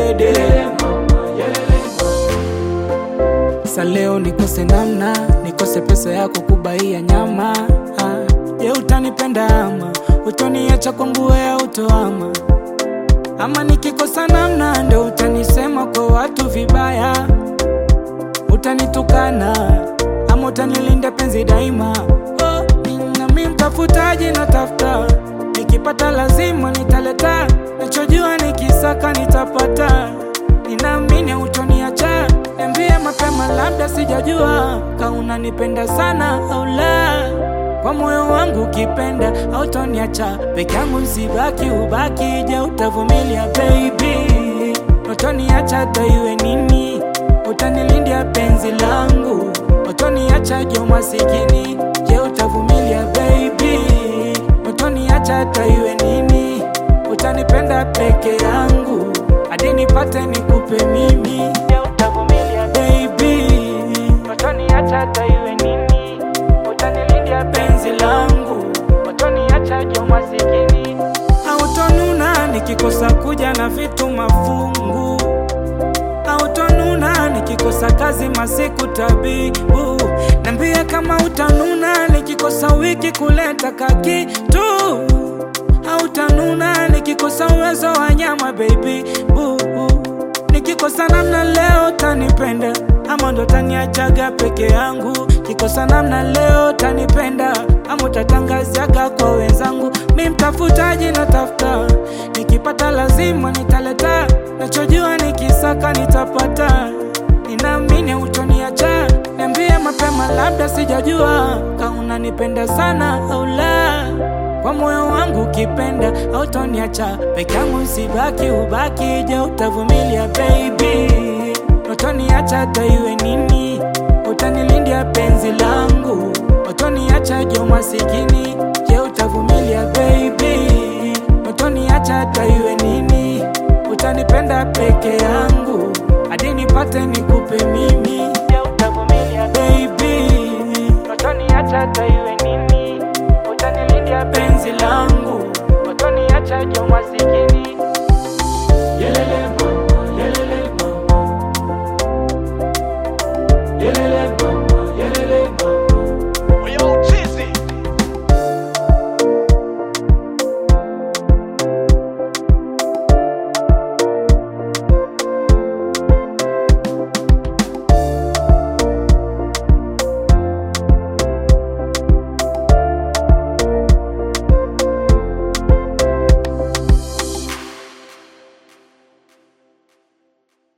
dede Sa leo nikose namna, nikose pesa yako kubaia nyama ah. Je, utanipenda ama utoniacha kwangu wewe utoama ama nikikosa namna ndo utanisema kwa watu vibaya, utanitukana ama utanilinda penzi daima. Oh, nami mtafutaji natafuta, nikipata lazima nitaleta, nachojua nikisaka nitapata. Ninaamini utoniacha, niambie mapema, labda sijajua kama unanipenda sana au la kwa moyo wangu ukipenda hautoniacha peke yangu, sibaki ubaki. Je, utavumilia baby? Utoniacha hata iwe nini? Utanilindia penzi langu, utoniacha je masikini? Je, utavumilia baby? Utoniacha hata iwe nini? Utanipenda peke yangu hadi nipate nikupe mimi? Je, utavumilia baby? Utoniacha hata iwe nini? utanilindia penzi langu, utoniacha jo masikini, hautonuna nikikosa kuja na vitu mafungu, hautonuna nikikosa kazi masiku tabibu, nambia kama utanuna nikikosa wiki kuleta kakitu, hautanuna nikikosa uwezo wa nyama baby boo, nikikosa namna leo utanipenda ama ndo taniachaga peke yangu kikosa namna leo tanipenda ama utatangazaga kwa wenzangu. Mi mtafutaji natafuta, nikipata lazima nitaleta, nachojua nikisaka nitapata. Ninaamini utoniacha, niambie mapema, labda sijajua kama unanipenda sana au la. Kwa moyo wangu ukipenda hautoniacha peke yangu, sibaki ubaki. Je, utavumilia baby? Utoniacha hata iwe nini? Utanilindia penzi langu, utoniacha jo masikini. Je, utavumilia baby? Utoniacha hata iwe nini? Utanipenda peke yangu hadi nipate nikupe mimi. Je, utavumilia baby? Utoniacha hata iwe nini? Utanilindia penzi langu